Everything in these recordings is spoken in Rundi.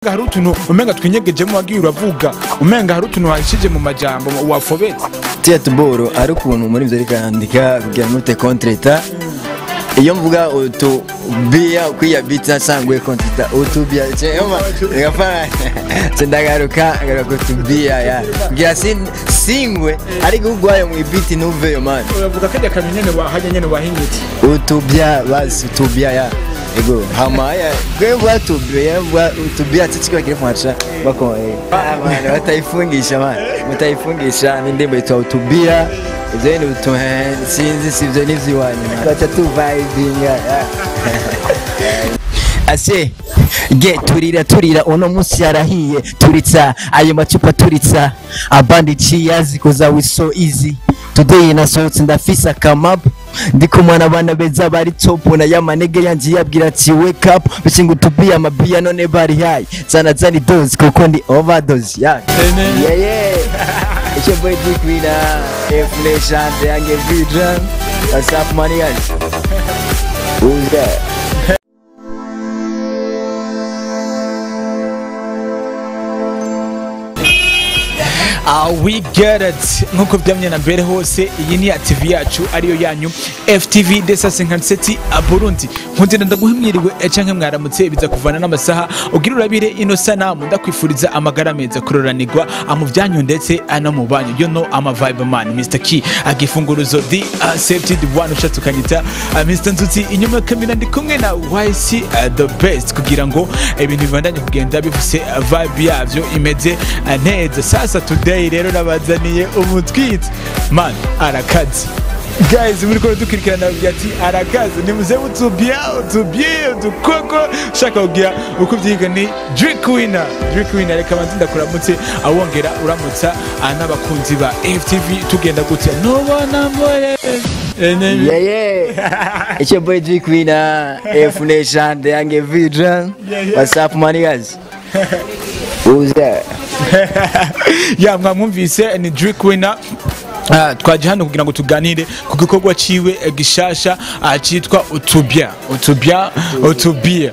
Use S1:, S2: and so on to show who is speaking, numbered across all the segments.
S1: hari utuntu umenga twinyegejemo wagiye uravuga umenga hari utuntu wahishije mu majambo wafobetse
S2: tiya tuboro ari ukuntu muri ibyo ariko yandika kugira ngo ute kontreta iyo mvuga utubiya kwiya biti nasanguye kontreta utubiya cyema ngafana ndagaruka ngaruka utubiya ya kugira sin- singwe ariko ugwaye mu ibiti ntuveyo mani
S1: uravuga kajya kamyo nyene wahajya nyene wahinyutse
S2: utubya basi utubya ya ego hama ya gwebwa tubya bwa utubya tsitsiko kile mwacha bako eh Ah, man wataifungisha man mutaifungisha ni ndimbo itwa utubia zeni utu eh, sinzi sivyo nivyiwanyu bacha tu vibing ya ase ge turira turira uno munsi yarahiye turitsa ayo macupa turitsa abandi cheers koza we so easy today nasohotse ndafise akamapu ndi kumwe n'abana beza bari top na yamanege yanje yabwira ati wake up bishinga utubiya amabiya none bari high zana zani dozi kuko ndi overdose yeah yeah yeah it's your boy Dick Wina F Nation the Young Vidran what's up money guys who's that
S1: Ah, we get it nk'uko byamye na mbere hose iyi ni ya tv yacu ariyo yanyu ftv desase nkanseti burundi nkundira ndaguhimwiriwe eh, canke mwaramutse biza kuvana n'amasaha ugira urabire ino sanamu ndakwifuriza amagara meza kuroranirwa ah, mu byanyu ndetse ah, no mu banyu you know ama vibe man mr key agifunguruzo the uh, safety the one ushatse ukanyita ah, mr nzuzi inyuma ya kamera ndi kumwe na yc uh, the best kugira ngo ibintu bibandanye kugenda bifise ah, vibe yavyo imeze ah, neza sasa today rero nabazaniye umutwitsi man arakazi guys muri kora dukurikirana bavuga ati arakazi nimuze utubya utubye udukoko ushaka kugira uko ubyiga ni drink winner drink winner reka banze ndakuramutse awongera uramutsa ah, n'abakunzi ba ftv tugenda gutya nubona mbore
S2: Yeah, yeah. it's your boy Dick Wina, F Nation, the Young Vidran.
S1: Yeah, yeah.
S2: What's up, money guys? Who's that?
S1: ya mwamwumvise ni drink winner Ah, twaje hano kugira ngo tuganire ku gikorwa ciwe eh, gishasha ah, citwa utubya utubya utubia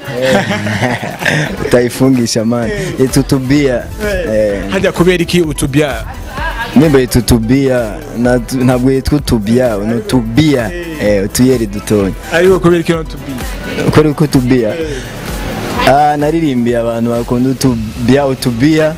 S2: Utaifungisha man. Itutubia. Eh,
S1: hajya kubera iki utubya
S2: nimba itutubia na- ntabwo yitwa utubia ni utubia eh, utuyeri dutonya
S1: ariko kubera iki utubia
S2: ukora uko utubia ah, naririmbiye abantu bakunda utubia utubia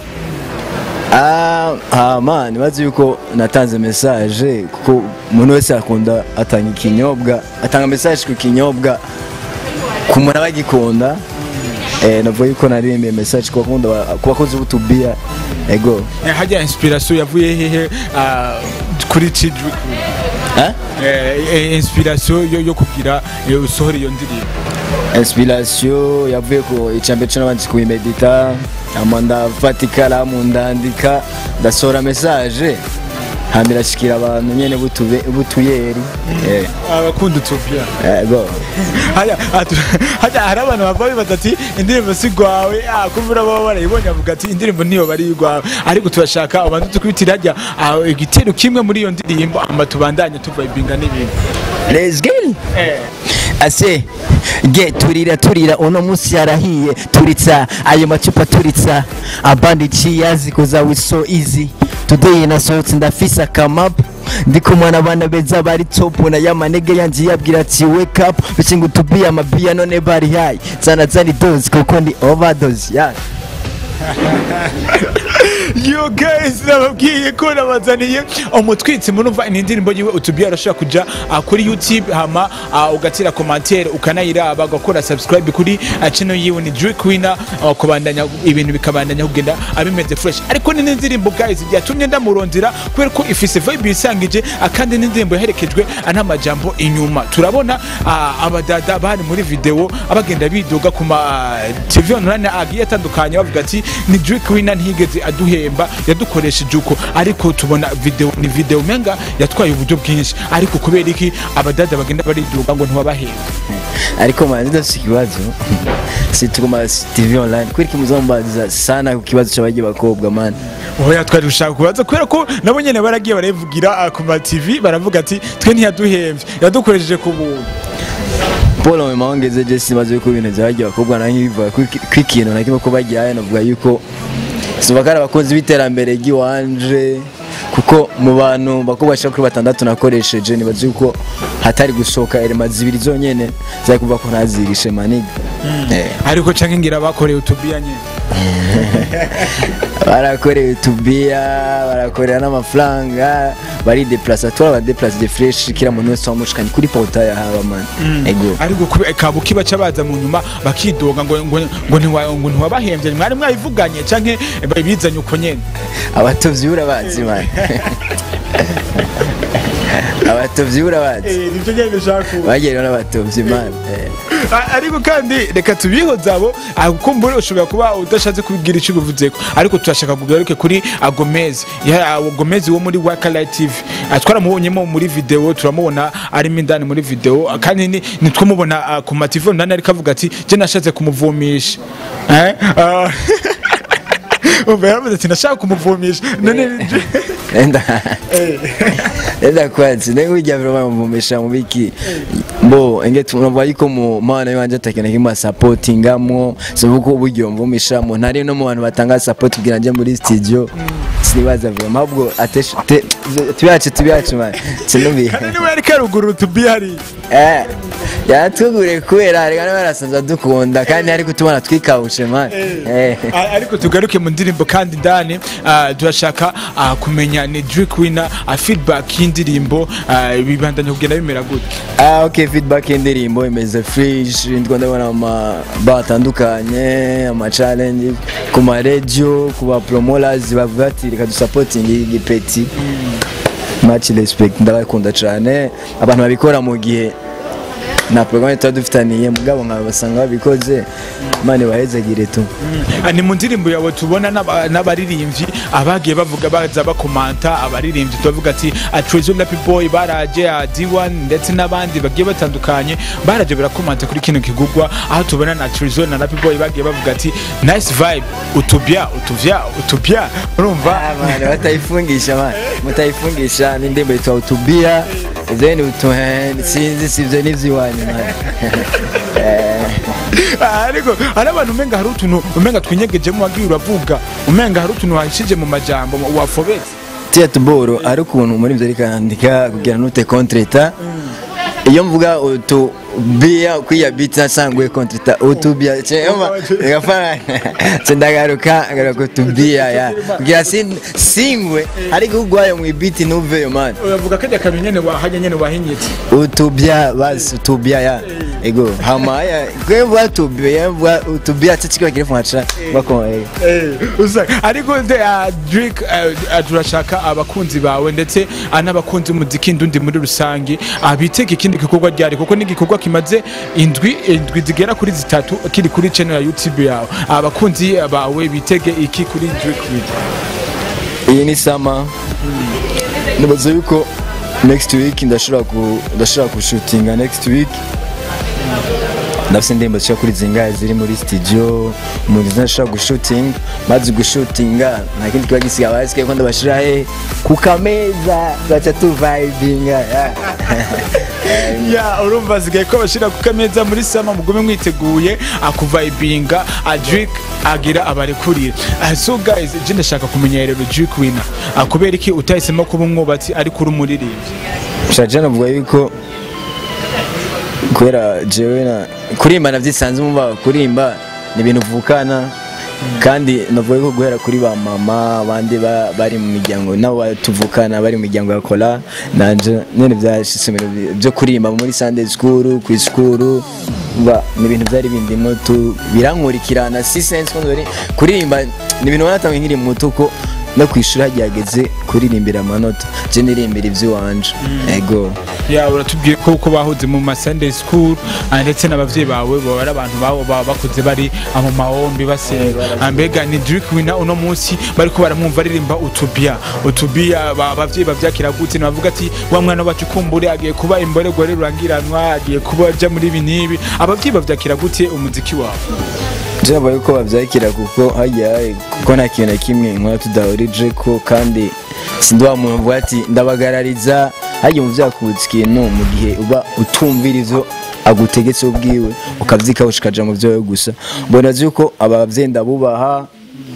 S2: ah, ah, man bazi yuko natanze message kuko umuntu wese akunda atanga ikinyobwa atanga message ku kinyobwa ku muntu aba agikunda eh, navuga yuko naririmbiye message ku bakunda ku bakozi b'utubia ego
S1: Eh, hajya inspiration yavuye hehe ah, kuri ci drink
S2: eh?
S1: Eh, eh, inspiration yo, yo kugira eh, usohora iyo ndirimbo
S2: inspiration yavuye ku icambere cyo nabanje kuyimedita ama ndafata ikaramu ndandika ndasohora message hama irashikira abantu nyene butube- butuyeri Eh,
S1: abakunda utubya
S2: ego
S1: hajya atu- hajya hari abantu bava bibaza ati indirimbo si rwawe ah, kumva baba barayibonye avuga ati indirimbo niyo bari rwawe ariko turashaka abantu tukubitira hajya ah, igitero kimwe muri iyo ndirimbo ama tubandanye tuvibinga n'ibintu
S2: let's go
S1: eh.
S2: ase ge turira turira uno munsi yarahiye turitsa ayo macupa turitsa abandi cheers koza we so easy today nasohotse ndafise akamapu ndi kumwe n'abana beza bari top na yamanege yanje yabwira ati wake up bishinga utubiya amabiya none bari high zana zani dozi kuko ndi overdose yeah.
S1: yo guys nababwiye ko nabazaniye umutwitsi murumva ni indirimbo yiwe utubiye arashobora kuja ah, kuri youtube hama ah, ugatira commentaire ukanayiraba ugakora subscribe kuri ah, channel yiwe ni Drake Winner ah, kubandanya ibintu bikabandanya kugenda abimeze fresh ariko ni n'indirimbo guys byatumye ndamurondera kubera ko ifise vibe isangije ah, kandi n'indirimbo yaherekejwe ah, n'amajambo inyuma turabona ah, abadada bari muri video abagenda bidoga ku ma ah, TV online agiye atandukanye bavuga ati ni Drake Winner ntiyigeze aduhemba yadukoresheje uko ariko tubona video ni video menga yatwaye uburyo bwinshi ariko kubera iki abadada bagenda bariduga ngo ntibabahemba
S2: ariko manje ndafise ikibazo situma tv online kwiriki muzambaza sana ku kibazo c'abagiye bakobwa man
S1: oya twari gushaka kubaza kubera ko nabo nyene baragiye barabivugira ah, ku ma TV baravuga ati twe ntiyaduhemvye yadukoresheje ku buntu
S2: paul mu mahongeze je simaze yuko ibintu byagiye abakobwa nanjye bivuga ko ikintu na kimwe ko bagiye navuga yuko sivuga ko ari abakozi b'iterambere ry'iwanje kuko mu bantu bakobwa bashika kuri batandatu nakoresheje nibaza yuko hatari gusohoka elema zibiri zonyene zari kuvuga ko ntazirishe maniga Eh.
S1: ariko canke ngira bakoreye utubiya nyene
S2: barakorewe utubiya barakorera n'amafaranga barideplasa tura abadeplase de fresh kila muntu wese wamushikanye kuri portail haba man ego
S1: ariko kube- kabuki baca baza mu nyuma bakidoga ngo ngo ngo ntiwa- ngo ntiwabahembye mwari mwabivuganye canke bizanye uko nyene
S2: abatovyi urabazi man abatovyi urabazi
S1: nivyo nyene nshaka
S2: bagerewe n'abatovyi man Eh.
S1: A- ariko kandi reka tubihoze abo ah, kuko mbure ushobora kuba udashatse kubigira icyo ubivuzeko ariko turashaka kugaruke kuri agomezi agomezi wo muri wakalight tv Ah, twaramubonyemo muri video turamubona arimo indani muri video ah, kandi ni- nitwamubona ah, ku mativo ndani ariko avuga ati je nashatse kumuvumisha Eh? Ah, umva yaravuze ati nashaka kumuvumisha none
S2: enda enda kwanza nengo ijya vile bamuvumisha mu biki bo enge tunumva yuko mu mana yanje atakena kimwe supportingamo sabuko uburyo mvumisha mu ntari no mu bantu batanga support kugira nje muri studio sinibaza vile mabwo ateshe tuyache tuyache man sinumbi
S1: kandi niwe yariko arugurura utubi hariya
S2: eh yatugure kubera reka nawe arasanzwe dukunda kandi ari kutubona twikawushe man eh
S1: A- ariko tugaruke mu ndirimbo kandi ndani ah, turashaka ah, kumenya ni Drake winner ah, feedback y'indirimbo ah, bibandanya kugenda bimera gute
S2: Ah, ok feedback y'indirimbo imeze fresh ndiko ndabona ama ba atandukanye ama challenge ku ma radio ku ba promoters bavuga ati reka dusapoting igipeti much respect ndabakunda cyane abantu babikora mu gihe na programme tuba dufitaniye mugabo nkaba basanga babikoze imana ibahezagire tu
S1: Ah, ni mu ndirimbo yawe tubona n'aba- n'abaririmbyi abagiye bavuga baza bakomanta abaririmbyi tubavuga ati Trezo Lappy Boy baraje ah, D1 ndetse n'abandi bagiye batandukanye baraje barakomanta kuri kino kigugwa aho tubona na Trezo na Lappy Boy bagiye bavuga ati nice vibe utubya utuvya utubya urumva
S2: Abana batayifungisha man mutayifungisha n'indirimbo yitwa utubia then utu sinzi sivyo n'ivy'iwanyu man
S1: Ah, ariko hari abantu umenga hari utuntu umenga twinyegejemo wagiye uravuga umenga hari utuntu wahishije mu majambo wafobetse
S2: tiya tuboro ari ukuntu muri ibyo ariko yandika kugira nute kontreta iyo mvuga utu bia kwiya biti nasanguye kontreta utu bia chema ngafana ndagaruka ngaruka utu bia ya kugira sin- singwe ariko ugwaye mu biti nuveyo man
S1: uravuga kajya kabi nyene wahanye nyene wahinyitse
S2: utu bia basi utu bia ya ego hama ya kwemva utu bia mvuga utu bia tsikira kirefu hacha bako eh
S1: Usa- ariko nde ah, Drake ah, ah, turashaka abakunzi bawe ndetse ah, n'abakunzi umuziki ndundi muri rusange ah, bitega ikindi gikorwa ryari kuko ni igikorwa kimaze indwi indwi zigera kuri zitatu kiri kuri channel ya YouTube yawe abakunzi bawe bitege iki kuri Drake video
S2: iyi ni sama nibaza yuko next week ndashobora ku ndashobora kushutinga next week ndafite indirimbo zishobora kuri zingahe ziri muri studio umuntu ndashobora gushutinga maze gushutinga nta kindi kiba gisigaye abasigaye ko ndabashira he ku kameza tugaca tuvibinga yeah.
S1: ya urumva zigaye ko bashira ku kameza muri sama mugume mwiteguye akuvibinga Drake agira abarekurira Ah, so guys je ndashaka kumenya rero Drake winner Ah, kubera iki utahisemo kuba umwubatsi ariko uri umuririmbyi
S2: shaje navuga yuko kubera jewe na kurimba navyisanze muba kurimba ni ibintu uvukana kandi navuga yuko guhera kuri ba mama abandi ba- bari mu miryango nabo ba- tuvukana bari mu miryango ya kora nanje nyene vyashitse mu bintu bi- vyo kurimba muri Sunday school ku school ba ni ibintu vyari bindimo tu birankurikirana si sense ko ndori kurimba ni ibintu wanatangiye nkiri muto ko no kwishura ryageze kuririmbira amanota je nirimbira ivy'iwanje ego
S1: ya uratubwiye ko uko bahoze mu ma Sunday school ah, ndetse n'abavyeyi bawe baba ari abantu babo baba bakuze bari ah, mu mahombi basenga Ah, mbega ni Drake winner uno munsi bariko baramwumva aririmba utubia utubia ba- abavyeyi bavyakira gute nabavuga ati wa mwana wacu kumbure agiye kuba imboregore rurangiranwa agiye kuba aja muri ibi n'ibi abavyeyi bavyakira gute umuziki wawe
S2: Jaba yuko bavyakira kuko hajya kuko nta kintu na kimwe nkora tudahurije ko kandi sindi wa muntu uvuga ati ndabagarariza hajya mu vyakubutsa ikintu mu gihe uba utumvira ivyo agutegetse ubwiwe ukavyika ushikaja mu vyowe gusa mbona yuko abavyeyi ndabubaha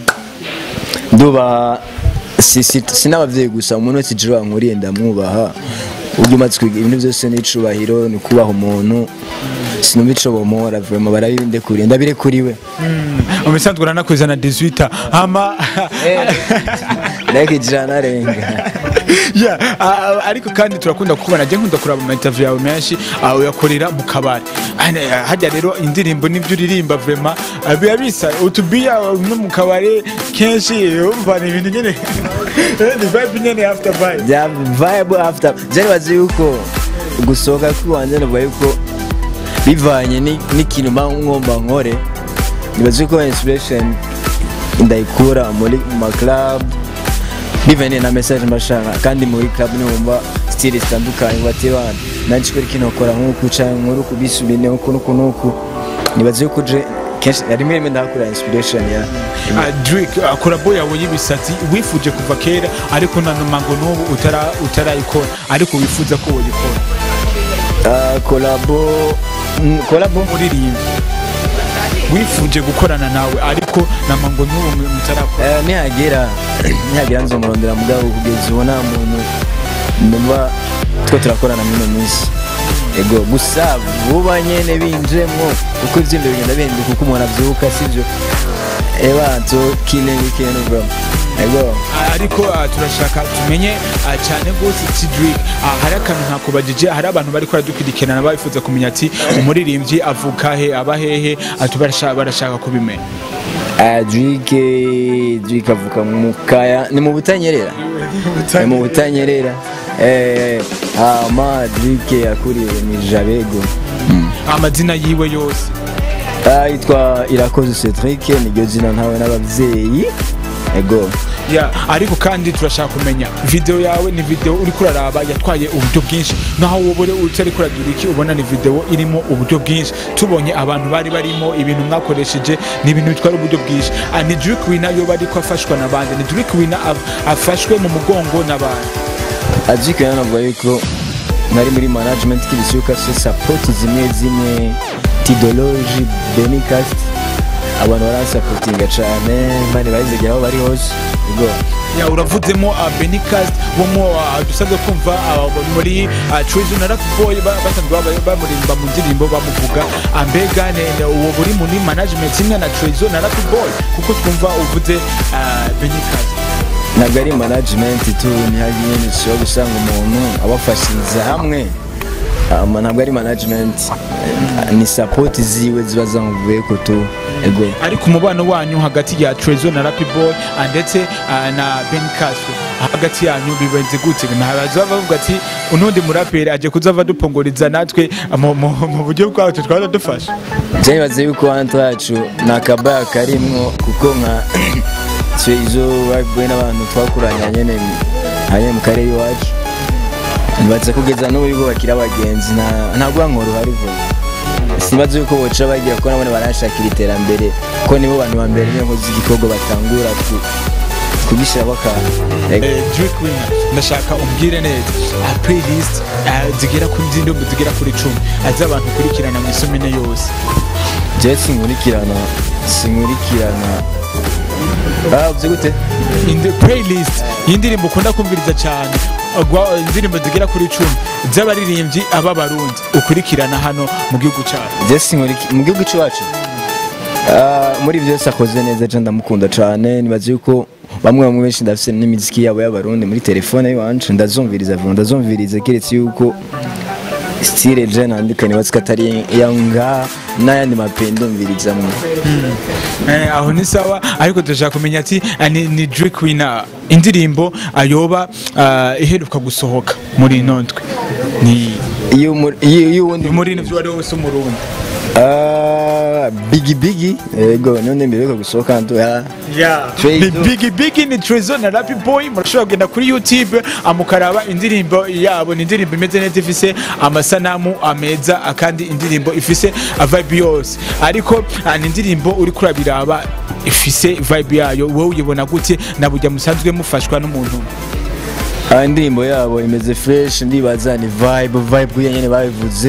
S2: ndubaha si, si, si n'abavyeyi gusa umuntu wese ijuru ankuriye ndamwubaha uburyo umaze kwiga ibintu byose n'icubahiro ni kubaha umuntu sinumva ico bomora vraiment barabindekuriye ndabirekuriwe
S1: mu bisanzwe uranakwizana 18 hama
S2: reka ijana arenga
S1: Yeah, ah, ariko kandi turakunda kubona je nkunda kuraba ama interview yawe menshi ah, uyakorera mu kabari Ane, ah, harya rero indirimbo n'ibyo uririmba vraiment ah, biba bisa utubiya no mu kabari kenshi umva ni ibintu nyene ni vibe nyene after vibe
S2: bya vibe after byari bazi yuko gusohoka k'iwanjye navuga yuko bivanye ni- n'ikintu mba ngomba nkore nibaza yuko inspiration ndayikura muri ma club bivanye na message mbashaka kandi muri club niwumva style zitandukanye bati bana nanjye kuri kino kora nk'uku canke nkuru kubisubine uku nuku nuku nibaza yuko je kenshi rimwe rimwe ndahakura inspiration ya
S1: Ah, Drake ah, kolabo yawe y'ibisatsi wifuje kuva kera ariko na numa ngo n'ubu utara- utarayikora ariko wifuza ko woyikora
S2: Ah, kolabo mm, kolabo
S1: uririmba wifuje gukorana nawe ariko nama ngo n'ubu mutarakora
S2: Eh, nihagera nihagera nzomurondera mugabo kugeza ubu nta muntu numva two turakorana muri ino minsi ego gusa vuba nyene binjemwo kuko ivyimbe bigenda bihinduka uko umuntu avyuka sivyo eba to killing weekend bro ego
S1: Ah, ariko ah, turashaka tumenye ah, cyane rwose ti Drake Ah, hari akantu ntakubajije hari abantu bari baradukurikirana bifuza kumenya ati umuririmbyi avuka he aba hehe Ah, tubarasha- barashaka kubimenya
S2: Ah, Drake Drake avuka mu kaya ni mu butanyerera ni mu butanyerera eh ama Drake yakuriye mu Jabego mm.
S1: amazina yiwe yose
S2: Ah, yitwa irakoze Cedric niryo zina ntawe n'abavyeyi ego
S1: ya ariko kandi turashaka kumenya video yawe ni video uri kuraraba yatwaye uburyo bwinshi naho wowe utari kuragira iki ubona ni video irimo uburyo bwinshi tubonye abantu bari barimo ibintu mwakoresheje ni ibintu bitwara uburyo bwinshi Ah, ni Drake Winner yo bari ko afashwa n'abandi ni Drake Winner af- afashwe mu mugongo n'abandi
S2: Drake rero navuga yuko nari muri management kibisuka se support zimwe zimwe tidology benicast abantu baransapotinga cane mani bayizegera aho bari hose ego
S1: ya uravuzemo uh, Benicast wo mu uh, dusabwe kumva uh, muri uh, Treasure na Rap Boy ba- basanzwe baba- bamurimba mu ndirimbo bamuvuga Ah, mbega ne- ne- uwo buri muri management imwe na Treasure na Rap Boy kuko twumva uvuze uh, Benicast
S2: ntabwo ari management tu ntihari nyine ushobora gusanga umuntu abafashiriza hamwe ama ntabwo ari management eh, ni support ziwe ziba zamuvuye ko tu ego
S1: ariko umubano wanyu hagati ya Treasure na Rap Boy ah, ndetse ah, na Benicast hagati yanyu bibenze gute ntabaza bavuga ati unundi muraperi aje kuzava dupongoriza natwe mu- mu mu buryo bwacu twaza dufasha
S2: byabaze yuko hantu yacu ni akabaya karimwo kuko nka twe izo baguye n'abantu twakuranye nyene hanyuma mu karere iwacu nibaza kugeza n'ubu yuko bakiri abagenzi nta- nta rwankoro ruhari vuba sibaza yuko boca bagira ko nabone barashakira iterambere ko nibo bantu ba mbere niyo nkozi igikorwa batangura ku- kugishyiraho akantu Ego.
S1: Eh, Drake Winner ndashaka umbwire neza ah, playlist ah, zigera kuri zindumbu zigera kuri cumi ah, z'abantu ukurikirana mu isomene yose
S2: jewe sinkurikirana sinkurikirana ah uvuze gute
S1: indi playlist y'indirimbo ukunda kumviriza cyane Gwa- indirimbo zigera kuri cumi z'abaririmbyi ab'abarundi ukurikirana hano mu gihugu cyacu
S2: jewe sinkuriki mu gihugu cy'iwacu Ah, muri byose akoze neza je ndamukunda cane nibaza yuko bamwe bamwe benshi ndafise n'imiziki yabo y'abarundi muri telefone yiwanje ndazumviriza vuba ndazumviriza keretse yuko style je nandika nibaza ko atari yanga n'ayandi mape ndumvirizamwe
S1: Eh, aho ni sawa ariko turashaka kumenya ati ah, ni, ni Drake Winner indirimbo ayoba ah, iheruka gusohoka muri ino ndwi ni
S2: iyo muri- iyo iyo uwundi
S1: muri ino wari wose umurundi
S2: Ah, bigi bigi ego none mbere yo gusohoka ndo ya
S1: Yeah.
S2: Trey
S1: Ni
S2: Do.
S1: Big Big ni Trezo na Rap Boy murashobora kugenda kuri YouTube amukaraba indirimbo yabo ni indirimbo imeze neza ifise amasanamu ameza akandi indirimbo ifise a vibe yose ariko ah, ni indirimbo uri kurabiraba ifise vibe yayo wowe uyibona gute na burya musanzwe mufashwa n'umuntu
S2: Ah, indirimbo yabo imeze fresh ndibaza ni vibe vibe kuya nyene babivuze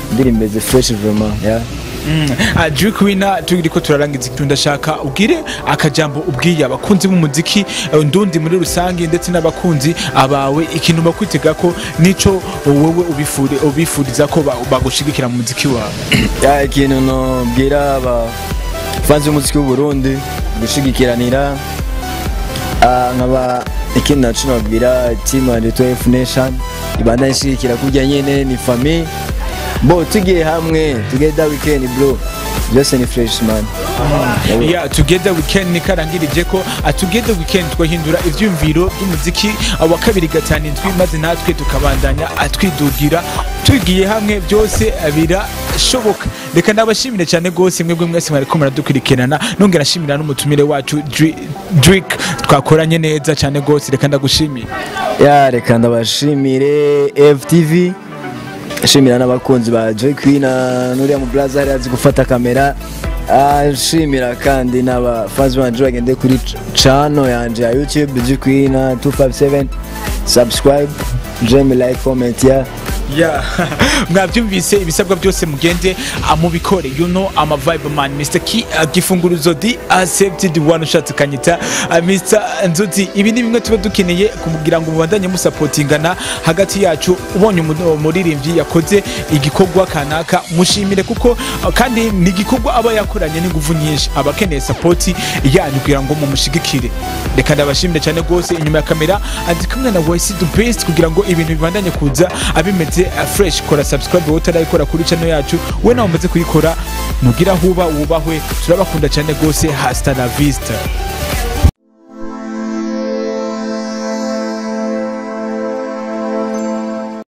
S2: indirimbo zi fresh vraiment yeah.
S1: Drake Winner turiko turarangiza ikintu ndashaka ubwire akajambo ubwiye abakunzi b'umuziki eh, ndundi muri rusange ndetse n'abakunzi abawe ikintu bakwitega ko nico wowe ubifure ubifuriza ko ba- bagushigikira mu muziki wawe
S2: ya ikintu nobwira aba fans b'umuziki w'u Burundi gushigikiranira Ah, nkaba ikindi naco nobwira team ya Little F Nation ibanda ishigikira kurya nyene ni famille bo tugiye hamwe together weekend bro byose ni fresh man
S1: ya together weekend ni karangirije ko a together weekend twahindura ivyumviro by'umuziki wa kabiri gatanu indwi maze natwe tukabandanya atwidugira tugiye hamwe byose birashoboka reka ndabashimire cyane rwose mwebwe mwese mwariko muradukurikirana nongera nshimira n'umutumire wacu Dri- Drake twakoranye neza cyane rwose reka ndagushimire
S2: ya reka ndabashimire FTV shimira n'abakunzi ba Joy Queen na nuriya mu blaza hari azi gufata kamera Ah, shimira kandi n'abafans banje bagende kuri ch- channel yanje ya YouTube Joy Queen 257 subscribe jeme like comment ya
S1: Yeah. mwabyumvise ibisabwa byose mugende ah, mubikore you know I'm a vibe man Mr. Ki uh, gifunguruzo di accepted one ushatse kanyita uh, Mr. Nzuti ibi ni bimwe tuba dukeneye kugira ngo mubandanye musapotingana hagati yacu ubonye umu- umuririmbyi yakoze igikorwa kanaka mushimire kuko uh, kandi ni igikorwa aba yakoranye n'ingufu nyinshi aba akeneye sapoti yanyu kugira ngo mumushigikire reka ndabashimire cyane rwose inyuma ya kamera andi kumwe na YC the best kugira ngo ibintu bibandanye kuza abimeze uh, fresh kora subscribe wowe utarayikora kuri channel yacu we nawe umaze kuyikora nugira huba wubahwe turabakunda cyane rwose hasta la vista